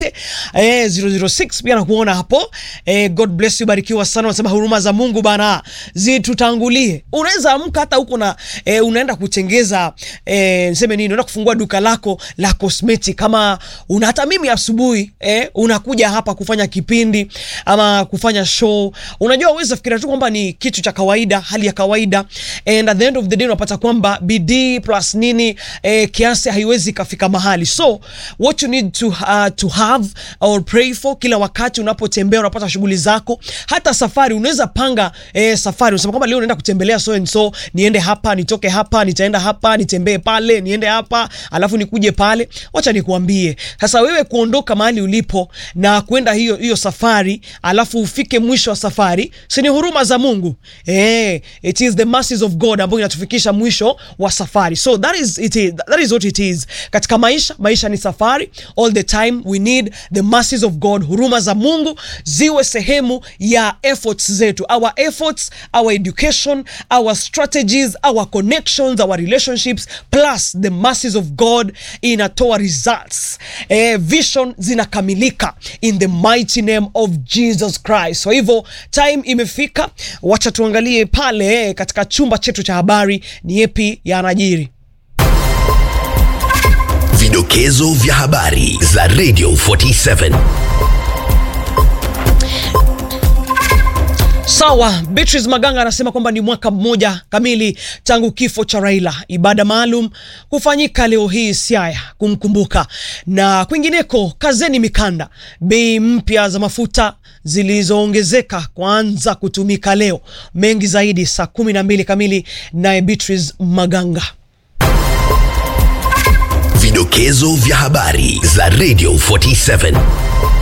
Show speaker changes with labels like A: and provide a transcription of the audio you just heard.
A: eh, 006 pia nakuona hapo eh, God bless you, barikiwa sana. Unasema huruma za Mungu bana zitutangulie. Unaweza amka hata huko na eh, unaenda kutengeza eh, niseme nini, unaenda kufungua duka lako la cosmetic, kama una hata mimi asubuhi eh, unakuja hapa kufanya kipindi ama kufanya show, unajua uweza fikiria tu kwamba ni kitu cha kawaida, hali ya kawaida, and at the end of the day unapata kwamba bidii plus nini eh, kiasi haiwezi kafika mahali, so what you need to, uh, to have or pray for kila wakati unapotembea, unapata shughuli zako, hata safari unaweza panga eh, safari unasema kwamba leo naenda kutembelea so and so, niende hapa, nitoke hapa, nitaenda hapa, nitembee pale, niende hapa, alafu nikuje pale. Wacha nikuambie sasa, wewe kuondoka mahali ulipo na kwenda hiyo hiyo safari, alafu ufike mwisho wa safari, si ni huruma za Mungu eh? It is the mercies of God ambayo inatufikisha mwisho wa safari, so that is it is, that is what it is katika maisha. Maisha ni safari, all the time we need the mercies of God, huruma za Mungu ziwe sehemu ya efforts zetu, our efforts, our education, our strategies, our connections, our relationships plus the mercies of God inatoa results. Eh, vision zinakamilika in the mighty name of Jesus Christ. Kwa hivyo time imefika, wacha tuangalie pale eh, katika chumba chetu cha habari ni yepi yanajiri.
B: Vidokezo vya habari za Radio 47.
A: Sawa, Beatrice Maganga anasema kwamba ni mwaka mmoja kamili tangu kifo cha Raila. Ibada maalum kufanyika leo hii Siaya kumkumbuka. Na kwingineko, kazeni mikanda, bei mpya za mafuta zilizoongezeka kuanza kutumika leo. Mengi zaidi saa kumi na mbili kamili, naye Beatrice Maganga.
B: Vidokezo vya habari za Radio 47.